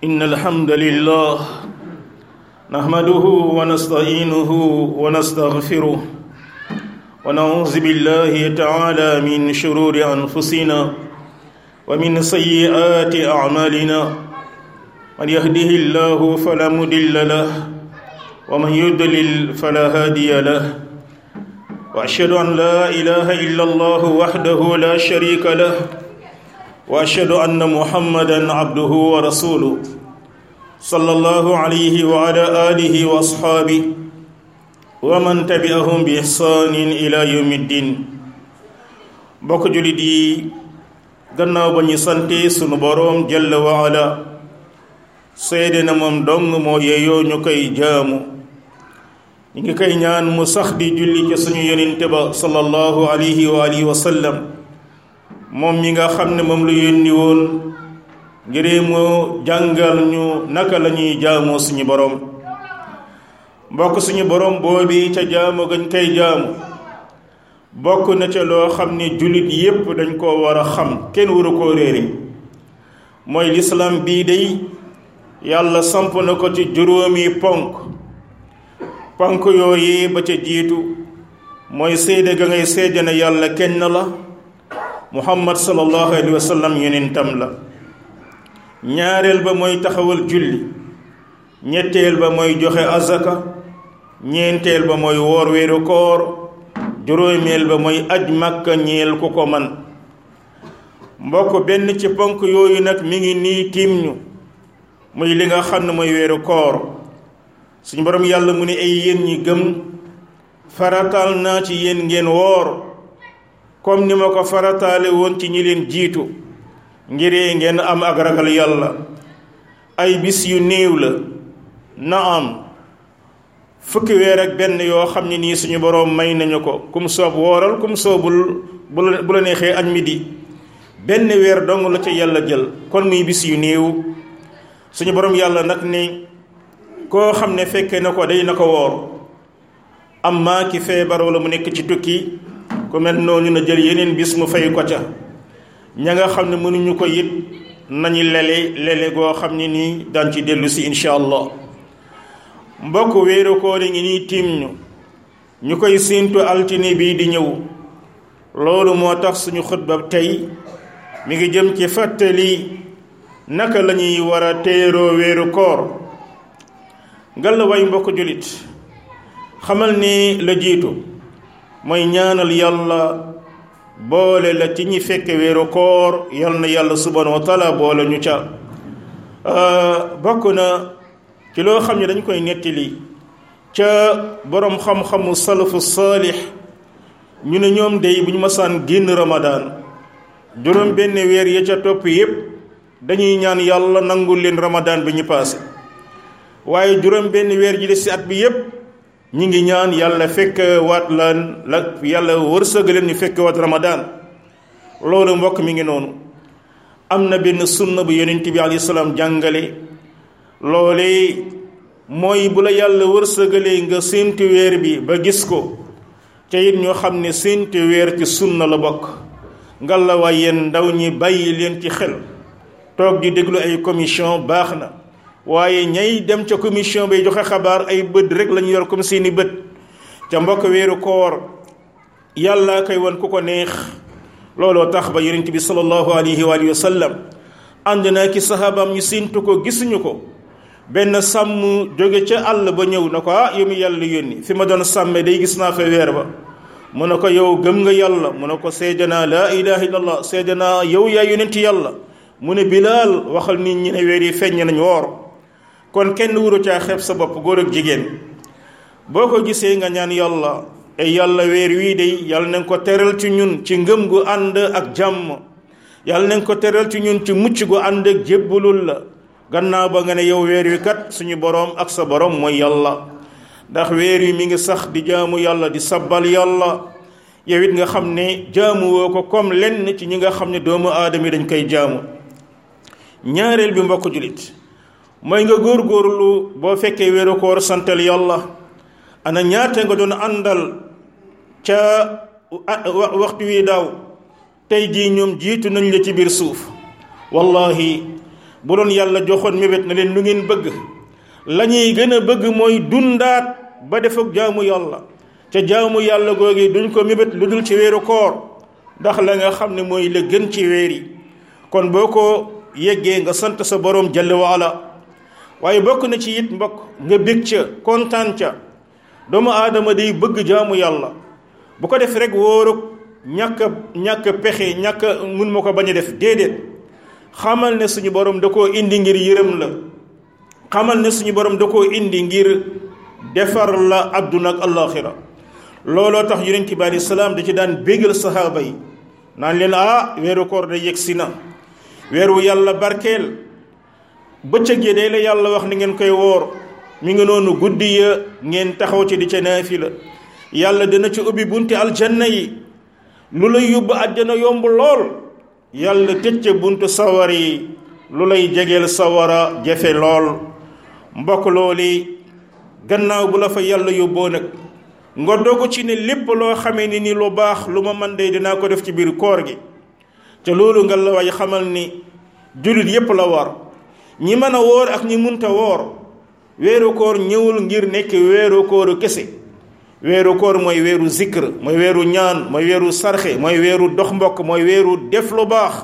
إن الحمد لله نحمده ونستعينه ونستغفره ونعوذ بالله تعالى من شرور أنفسنا ومن سيئات أعمالنا من يهده الله فلا مضل له ومن يضلل فلا هادي له وأشهد أن لا إله إلا الله وحده لا شريك له واشهد ان محمدا عبده ورسوله صلى الله عليه وعلى اله واصحابه ومن تبعهم باحسان الى يوم الدين bokk julit yi gannaaw ba ñu sante sunu boroom jalla wa ala seede na moom dong moo yeeyoo ñu koy jaamu ñu ngi koy ñaan mu sax di julli ci suñu yonente ba sallallahu alayhi wa alihi wa sallam moom mi nga xam ne moom lu yónni woon ngir mu jàngal ñu naka la ñuy jaamoo suñu boroom mbokk suñu boroom boobi ca jaamu gañ koy jaamu bokk na ca loo xam ne jullit yépp dañ koo war a xam kenn waru koo réere mooy lislaam bii day yàlla samp na ko ci juróomi ponk ponk yooyu ba ca jiitu mooy seede ga ngay seede na yàlla kenn la muhammad sallallahu alayhi wa sallam yonentam la ñaareel ba mooy taxawal julli ñetteel ba mooy joxe azaka ñeenteel ba mooy woor weeru koor juróomeel ba mooy aj màkka ñeel ku ko man mbokk benn ci ponk yooyu nag mi ngi nii tiim ñu muy li nga xam ne mooy weeru koor suñu borom yàlla mu ne ay yéen ñi gëm faratal naa ci yéen ngeen woor comme ni ma ko farataale woon ci ñi leen jiitu ngiree ngeen am ak ragal yàlla ay bis yu néew la na am fukki weer ak benn yoo xam ne nii suñu boroom may nañu ko kum soob wooral kum soobul bu la neexee añ midi benn weer dong la ca yàlla jël kon muy bis yu néew suñu boroom yàlla nag ni koo xam ne fekkee na ko day na ko woor am maa ki feebar wala mu nekk ci tukki ku mel noonu na jël yeneen bis mu fay ko ca ña nga xam ne mënuñu ko it nañu lele lele goo xam ne nii daan ci dellu si incha allah mbokk wéeru koor ngi nii tiim ñu ñu koy séentu altine bii di ñëw loolu moo tax suñu xutba tey mi ngi jëm ci fàttali naka la ñuy war a téeroo wéeru koor ngalla way mbokk julit xamal ni la jiitu mooy ñaanal yàlla boole la ci ñi fekke weeru koor yal na yàlla subhanahu wa taala boole ñu ca bokk na ci loo xam ne dañ koy nettali ca boroom xam-xamu salafu saalix ñu ne ñoom day bu ñu masaan génn ramadaan juróom benn weer ya ca topp yépp dañuy ñaan yàlla nangul leen ramadaan bi ñu paase waaye juróom benn weer ji des ci at bi yépp ñi ngi ñaan yàlla fekk waat lan la yàlla wërsëgaleen ñu fekk waat ramadaan loolu mbokk mi ngi noonu am na benn sunna bu yonent bi alayhi salaam jàngale loole mooy bu la yàlla wërsëgalee nga séntu weer bi ba gis ko te it ñoo xam ne séntu weer ci sunna la bokk ngalla waay yéen ndaw ñi bàyyi leen ci xel toog di déglu ay commission baax na waaye ñay dem ca commission bay joxe xabaar ay bët rek lañu yor comme seeni bët ca mbokk weeru koor yàlla koy wan ku ko neex looloo tax ba yonent bi sallallahu alayhi wa sallam ànd naa ki sahabaam ñu séentu ko gisuñu ko benn sàmm jóge ca àll ba ñëw na ko ah yow mi yàlla yónni fi ma doon sàmme day gis naa fa weer ba mu ne ko yow gëm nga yàlla mu ne ko seede naa laa ilaha illallah seede naa yow yaa yonent yàlla mu ne bilaal waxal nit ñi ne weer yi feeñ nañ woor kon kenn wuru caa xeeb sa bopp góor ak jigéen boo ko gisee nga ñaan yàlla ay yàlla weer wii de yàlla nañ ko teral ci ñun ci ngëm gu ànd ak jàmm yàlla nañ ko teral ci ñun ci mucc gu ànd ak jébbalul la gannaaw ba nga ne yow weer wi kat suñu boroom ak sa boroom mooy yàlla ndax weer wi mi ngi sax di jaamu yàlla di sabbal yàlla yow it nga xam ne jaamu woo ko comme lenn ci ñi nga xam ne doomu aadama yi dañ koy jaamu ñaareel bi mbokk julit mooy nga góorgóorlu boo fekkee weeru koor santal yàlla ana ñaata nga doon àndal ca waxtu wi daaw tey jii ñoom jiitu nañ la ci biir suuf wallahi bu doon yàlla joxoon mébét na leen lu ngeen bëgg la ñuy gën a bëgg mooy dundaat ba def ak jaamu yàlla ca jaamu yàlla googi duñ ko mébét lu dul ci weeru koor ndax la nga xam ne mooy la gën ci weer yi kon boo ko yeggee nga sant sa borom jalla waala waaye bokk na ci it mbokk nga bég ca kontaan ca doomu aadama day bëgg jaamu yàlla bu ko def rek wóorug ñàkk ñàkk pexe ñàkk mun ma ko bañ a def déedéet xamal ne suñu borom da koo indi ngir yërëm la xamal ne suñu borom da koo indi ngir defar la adduna ak allaxira looloo tax yonent bi alei salaam da ci daan bégal sahaaba yi naan leen ah weeru koor da yegg si na weeru yàlla barkeel bëccëg yi day la yàlla wax ni ngeen koy woor mi ngi noonu guddi ya ngeen taxaw ci di ca naafila yàlla dina ci ubbi bunti aljanna yi lu lay yóbbu àjjana yomb lool yàlla tëj ca buntu sawar yi lu lay jegeel sawara jafe lool mbokk looli gannaaw bu la fa yàlla yóbboo nag nga dogu ci ne lépp loo xamee ni ni lu baax lu ma man de dinaa ko def ci biir koor gi te loolu nga la way xamal ni jullit yépp la war ñi mën a woor ak ñi munta woor weeru koor ñëwul ngir nekk weeru kooru kese weeru koor mooy weeru zikr mooy weeru ñaan mooy weeru sarxe mooy weeru dox mbokk mooy weeru def lu baax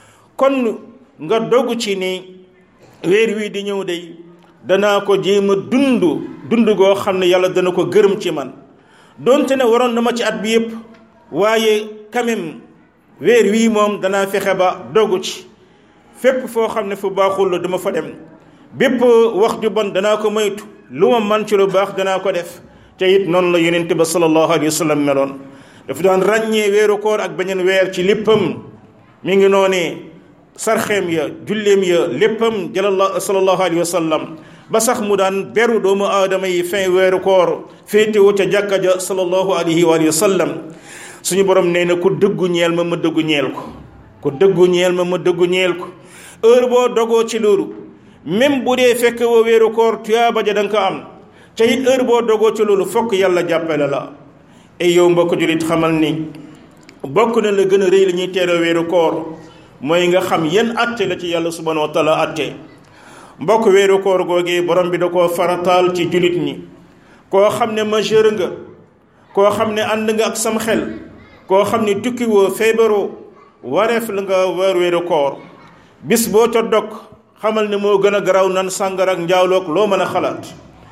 kon nga dogu ci ni weer wii di ñëw day danaa ko jéem a dund dund goo xam ne yàlla dana ko gërëm ci man donte ne waroon na ma ci at bi yépp waaye quand même weer wii moom danaa fexe ba dogu ci fépp foo xam ne fu baaxul la dama fa dem bépp wax ju bon danaa ko moytu lu ma man ci lu baax danaa ko def te it noonu la yonent ba sallallahu alayhi wa sallam meloon dafa daan ràññee weeru koor ak beneen weer ci léppam mi ngi noonee sarxeem ya julleem ya léppam jalla sallallahu alayhi wa sallam ba sax mu daan beru doomu aadama yi fin weeru koor féetewu ca jàkka ja sallallahu alayhi wa sallam suñu borom nee na ku dëggu ñeel ma ma dëggu ñeel ko ku dëggu ñeel ma ma dëggu ñeel ko heure boo dogoo ci loolu même bu dee fekk wa weeru koor tuyaaba ja da nga ko am te it heure boo dogoo ci loolu fokk yàlla jàppale la ay yow mbokk julit xamal ni bokk na la gën a rëy la ñuy teeroo weeru koor mooy nga xam yan atte la ci yàlla subhanahu wa taala atte mbokk weeru koor googee borom bi da koo farataal ci julit ñi koo xam ne majeur nga koo xam ne ànd nga ak sam xel koo xam ne tukki woo feebaroo wareef la nga weer weeru koor bis boo ca dog xamal ne moo gën a garaw nan sàngar ak njaawloog loo mën a xalaat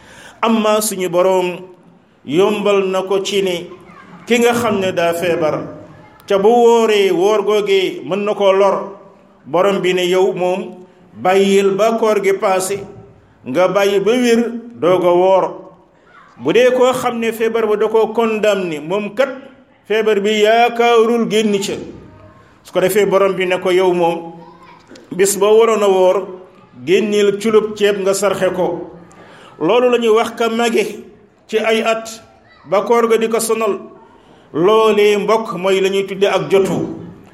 amma suñu boroom yombal na ko ci ni ki nga xam ne daa feebar ca bu wóoree wóor googee mën na koo lor borom bi ne yow moom bàyyil ba koor gi paase nga bàyyi ba wér doog a woor bu dee koo xam ne feebar ba da koo condamné moom kat feebar bi yaakaarul génn ca su ko defee borom bi ne ko yow moom bis boo waroon a woor génneel culub ceeb nga sarxe ko loolu la ñuy wax ka mage ci ay at ba koor ga di ko sonal loolee mbokk mooy la ñuy tudde ak jotu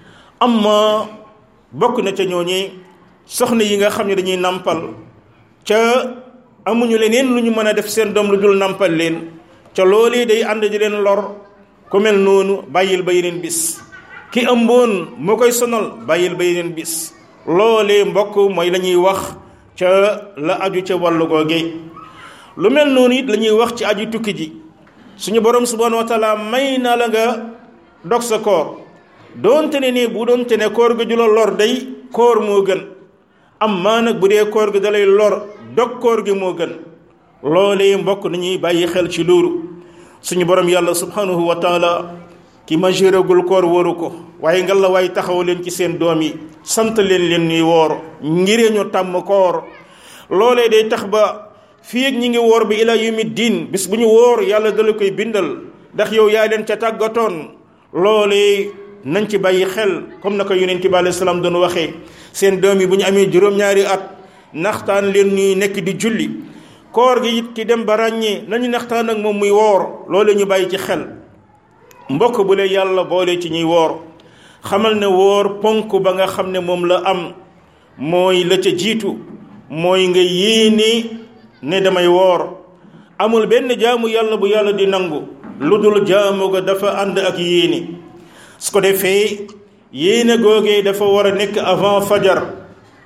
amma bokk na ca ñooñi soxna yi nga xam ne dañuy nampal ca amuñu leneen lu ñu mën a def seen doom lu dul nampal leen ca loolee day ànd di leen lor ku mel noonu bàyyil ba yeneen bis ki ëmboon moo koy sonal bàyyil ba yeneen bis loolee mbokk mooy la ñuy wax ca la aju ca wàllu googe lu mel noonu it la ñuy wax ci aju tukki ji suñu borom subhanahu wa taala may na la nga dog sa koor doonte ne nii bu doonte ne koor gi ju la lor day koor moo gën am maa nag bu dee koor gi dalay lor dog koor gi moo gën loolee mbokk nañuy bàyyi xel ci loolu suñu borom yàlla subhanahu wa taala ki majeuragul koor wóoru ko waaye nga la waay taxaw leen ci seen doom yi sant leen leen ñuy woor ngiree ñu tàmm koor loolee day tax ba fii ak ñi ngi woor bi ila yawmi diin bis bu ñu woor yàlla dala koy bindal ndax yow yaa leen ca tàggatoon loolee nañ ci bàyyi xel comme na ko yonent bi alayhi salaam doon waxee seen doom yi bu ñu amee juróom-ñaari at naxtaan leen ñuy nekk di julli koor gi it ki dem ba ràññee nañu naxtaan ak moom muy woor loolee ñu bàyyi ci xel mbokk bu lee yàlla boole ci ñuy woor xamal ne woor ponk ba nga xam ne moom la am mooy la ca jiitu mooy nga yéene ne damay woor amul benn jaamu yàlla bu yàlla di nangu lu dul jaamu ga dafa ànd ak yéene su ko defee yéene googee dafa war a nekk avant fajar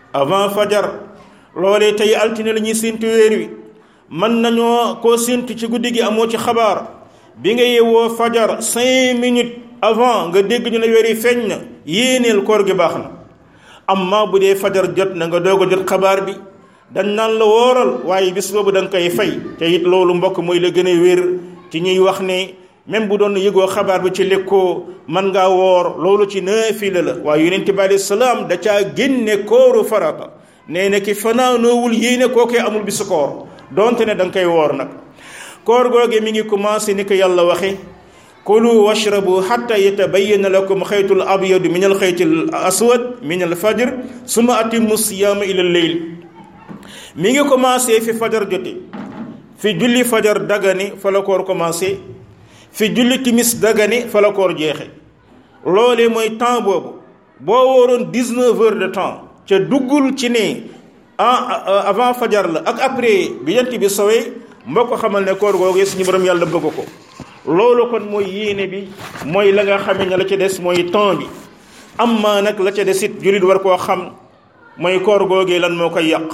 avant fajar loolee tey altine la ñuy séntu weer wi mën nañoo koo séntu ci guddi gi amoo ci xabaar bi nga yewwoo fajar cinq minutes avant nga dégg ñu ne weer yi feeñ na yéeneel koor gi baax na amma bu dee fajar jot na nga doog a jot xabaar bi dañ naan la wooral waaye bis boobu da nga koy fay te it loolu mbokk mooy la gën a wér ci ñuy wax ne même bu doon yëgoo xabaar bi ci lekkoo man ngaa woor loolu ci naafila la waaye yonent bi alayhi salaam da caa génne kooru farata nee na ki fanaanoowul yéene kookee amul bisu koor donte ne da nga koy woor nag koor googe mi ngi commencé ni ko yàlla waxe kulu washrabu xatta yatabayyana lakum xaytul abyadu min al xaytil aswad min al fajr suma atimmu siyaama ila leyl mi ngi commencé fi fajar jote fi julli fajar dagani fa la koor commencé fi julli timis dagani fa la koor jeexe loolee mooy temps boobu boo wóoroon 19 heures de temps ca duggul ci ne avant fajar la ak après bi jant bi sowee mbokk xamal ne koor googu suñu borom yàlla bëgg ko loolu kon mooy yéene bi mooy la nga xamee ne la ca des mooy temps bi amma nag la ca des it jullit war koo xam mooy koor googee lan moo koy yàq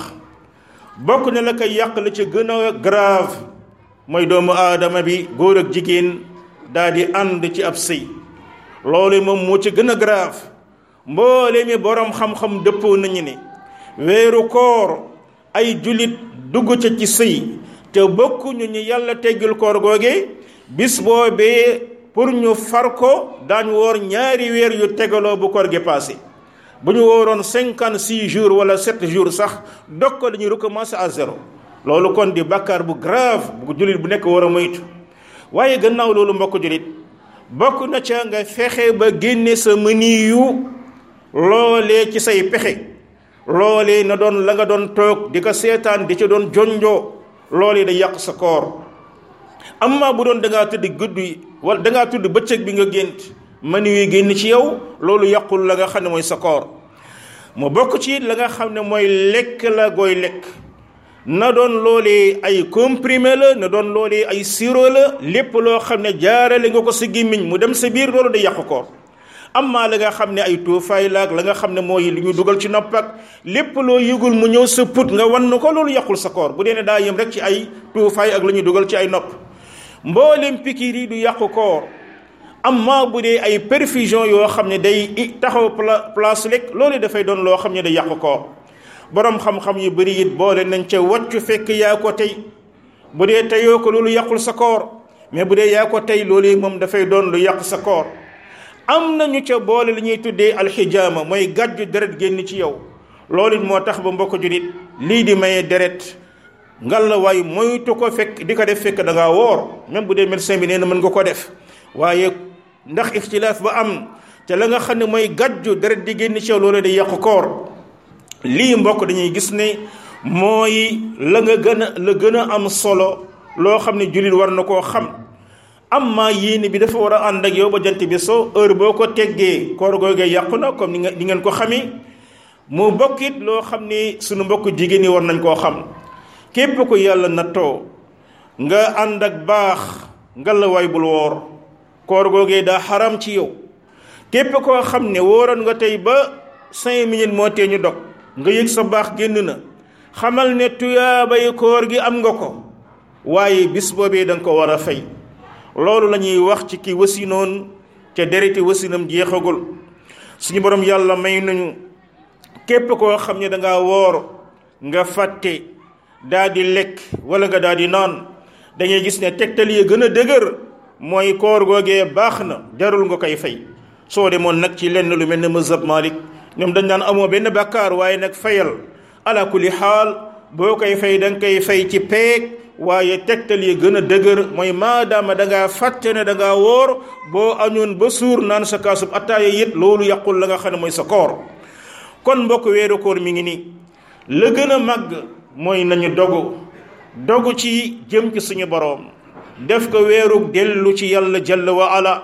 bokk na la koy yàq la ca gën a grave mooy doomu aadama bi góor ak jigéen daal di ànd ci ab sëy loolu moom moo ci gën a grave mboole mi borom xam-xam dëppoo nañu ne weeru koor ay jullit dugg ca ci sëy te bokkuñu ñu yàlla teggil koor googee bis boobee pour ñu far ko daañu woor ñaari weer yu tegaloo bu koor gi passé bu ñu wooroon cinquante six jours wala sept jours sax dog ko dañuy recommencer à zéro loolu kon di bàkkaar bu grave bu jullit bu nekk war a moytu waaye gannaaw loolu mbokk jullit bokk na ca nga fexe ba génne sa mëni yu loolee ci say pexe loolee na doon la nga doon toog di ko seetaan di ci doon jonjoo loolee da yàq sa koor amma bu doon da ngaa tëdd guddi wala da ngaa tudd bëccëg bi nga gént mëni wi génn ci yow loolu yàqul la nga xam ne mooy sa koor mu bokk ci la nga xam ne mooy lekk la gooy lekk na doon loolee ay comprimé la na doon loolee ay sirop la lépp loo xam ne jaarale nga ko sa gémmiñ mu dem sa biir loolu day yàq koor amma la nga xam ne ay tuufaay la ak la nga xam ne mooy li ñu dugal ci nopp ak lépp loo yëgul mu ñëw sa put nga wan ko loolu yàqul sa koor bu dee ne daa yem rek ci ay tuufaay ak la ñu dugal ci ay nopp mboolem pikiir yi du yàqu koor amma bu dee ay perfusion yoo xam ne day taxaw place lekk loolu dafay doon loo xam ne day yàqu koor borom xam-xam yu bëri it boole nañ ca wàccu fekk yaa ko tey bu dee teyoo ko loolu yàqul sa koor mais bu dee yaa ko tey loolu moom dafay doon lu yàq sa koor am nañu ca boole li ñuy tuddee alxijaama mooy gàjju deret génn ci yow loolu it moo tax ba mbokk julit lii di maye deret ngal la waaye moytu ko fekk di ko def fekk da ngaa woor même bu dee médecin bi nee na mën nga ko def waaye ndax ixtilaaf ba am te la nga xam ne mooy gàjju deret di génn ci yow loolu day yàqu koor lii mbokk dañuy gis ne mooy la nga gën a la gën a am solo loo xam ne jullit war na koo xam amma yéene bi dafa war a ànd ak yow ba jant bi soo heure boo ko teggee koor googee yàqu na comme ni nga ni ngeen ko xamee mu bokkit loo xam ni sunu mbokk jigéen ñi war nañ koo xam képp ko yàlla nattoo nga ànd ak baax nga la waay bul woor koor googee daa xaram ci yow képp koo xam ne wóoroon nga tey ba cinq minutes moo tee ñu dog nga yëg sa baax génn na xamal ne tuyaabay koor gi am nga ko waaye bis boobee da nga ko war a fay loolu la ñuy wax ci ki wasinoon te dereti wasinam jeexagul suñu borom yàlla may nañu képp koo xam ne da ngaa woor nga fàtte daa di lekk wala nga daa di naan dañuy gis ne tegtal yi gën a dëgër mooy koor googee baax na jarul nga koy fay soo demoon nag ci lenn lu mel ne mazhab Malik ñoom dañ daan amoo benn bàkkaar waaye nag fayal ala kulli xaal boo koy fay da nga koy fay ci peeg waaye tegtal yi gën a dëgër mooy maadaama da ngaa fàtte ne da ngaa woor boo añoon ba suur naan sa kaasub attaaya yit loolu yàqul la nga xam ne mooy sa koor kon mbokk weeru koor mi ngi nii la gën a màgg mooy nañu dogu dogu ci jëm ci suñu boroom def ko weerug dellu ci yàlla jalla wa ala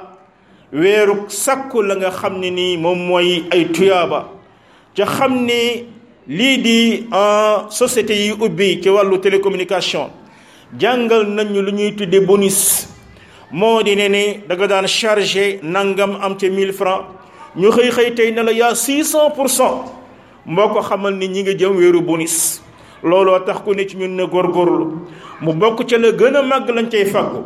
weerug sakku la nga xam ne nii moom mooy ay tuyaaba ca xam ne lii di société yi ubbi ci wàllu télécommunication jàngal nañu lu ñuy tudde bonus moo di ne ne da nga daan chargé nangam am ca 1000 francs ñu xëy xëy tey ne la yaa 600 pour cent mboo ko xamal ni ñi ngi jëm wéeru bonus looloo tax ku ne ci ñun ne góorgóorlu mu bokk ca la gën a màgg lañ cay fàggu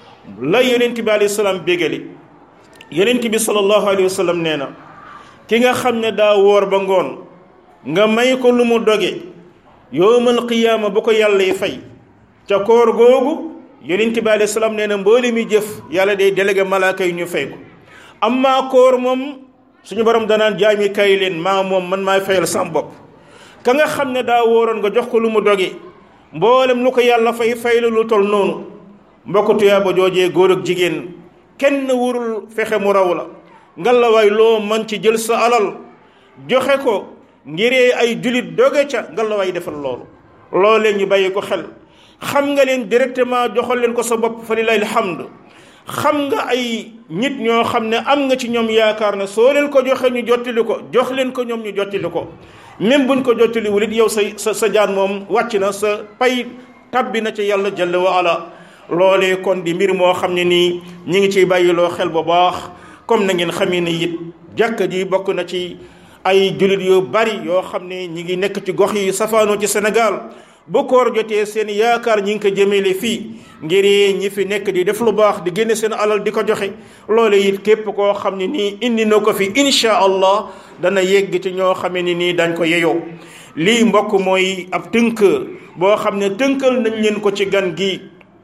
la yonent bi alayhi salaam bégali yonent bi sallallahu alayhi wa sallam nee na ki nga xam ne daa woor ba ngoon nga may ko lu mu doge yowmal qiyaama bu ko yàlla yi fay ca koor googu yonent bi alayhi salaam nee na mboole mi jëf yàlla day délégué malaaka yi ñu fay ko amma koor moom suñu borom danaan jaami kay leen maa moom man maay fayal sam bopp ka nga xam ne daa wóoroon nga jox ko lu mu doge mboolem lu ko yàlla fay fay la lu tol noonu mbokk tuyaaba joojee góor ak jigéen kenn wurul fexe mu raw la ngalawaay loo man ci jël sa alal joxe ko ngiree ay julit doge ca ngalawaay defal loolu loolee ñu bàyyi ko xel xam nga leen directement joxal leen ko sa bopp fa lillahi alhamd xam nga ay nit ñoo xam ne am nga ci ñoom yaakaar ne soo leen ko joxe ñu jottali ko jox leen ko ñoom ñu jottali ko même buñ ko jottali wulit yow sa sa sa jaan moom wàcc na sa pay tabbi na ci yàlla jalla wa ala loolee kon di mbir moo xam ne nii ñi ngi ciy bàyyiloo xel bu baax comme na ngeen xamee ne it jàkka ji bokk na ci ay jullit yu bari yoo xam ne ñi ngi nekk ci gox yi safaanoo ci Sénégal bu koor jotee seen yaakaar ñi ngi ko jëmele fii ngir ñi fi nekk di def lu baax di génne seen alal di ko joxe loole it képp koo xam ne nii indi na ko fi insha allah dana yegg ci ñoo xamee ne nii dañ ko yeyoo lii mbokk mooy ab tënk boo xam ne tënkal nañ leen ko ci gan gi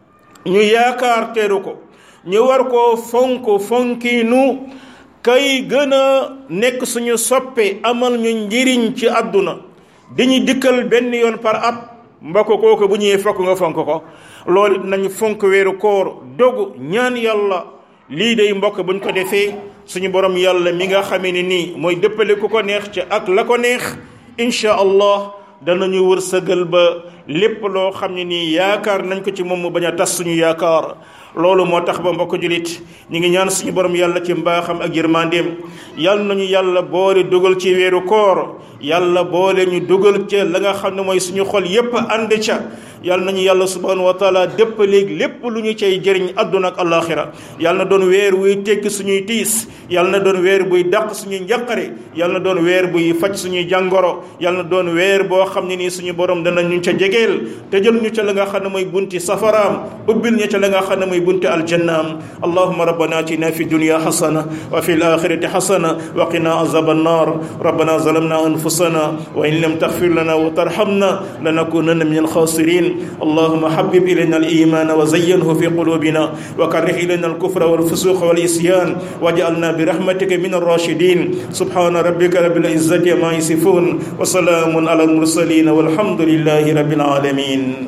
ñu yaakaar teeru ko ñu war koo fonk fonkiinu kay gën a nekk suñu soppe amal ñu njëriñ ci àdduna dañuy dikkal benn yoon par at mbokk kooku bu ñëwee fokk nga fonk ko loolu it nañu fonk weeru koor dogu ñaan yàlla lii day mbokk buñ ko defee suñu borom yàlla mi nga xamee ni nii mooy dëppale ku ko neex ci ak la ko neex incha allah danañu wër sëgal ba lépp loo xam ne nii yaakaar nañ ko ci moom mu bañ a tas suñu yaakaar loolu moo tax ba mbokk julit ñu ngi ñaan suñu borom yàlla ci mbaaxam ak yërmandeem yàlla nañu yàlla boole dugal ci weeru koor yàlla boole ñu dugal ca la nga xam ne mooy suñu xol yépp ànd ca yàlla nañu yàlla subhanahu wa taala dépp léegi lépp lu ñu cay jëriñ àdduna ak alaxira yàlla na doon weer wuy tekki suñuy tiis yàlla na doon weer buy dàq suñuy njaqare yàlla na doon weer buy faj suñuy jàngoro yàlla na doon weer boo xam ne nii suñu borom dana ñu ca jegeel te jël ñu ca la nga xam ne mooy bunti safaraam ubbil ñu ca la nga xam ne mooy bunti aljannaam allahuma rabbana atina fi dunya xasana wa fi alaxirati xasana wa qina azab annar rabbana zalamna anfusana wa in lam taxfir lana wa tarhamna lanakunanna min alxasirin اللهم حبب إلينا الإيمان وزينه في قلوبنا وكره إلينا الكفر والفسوق والعصيان واجعلنا برحمتك من الراشدين سبحان ربك رب العزة ما يصفون وسلام على المرسلين والحمد لله رب العالمين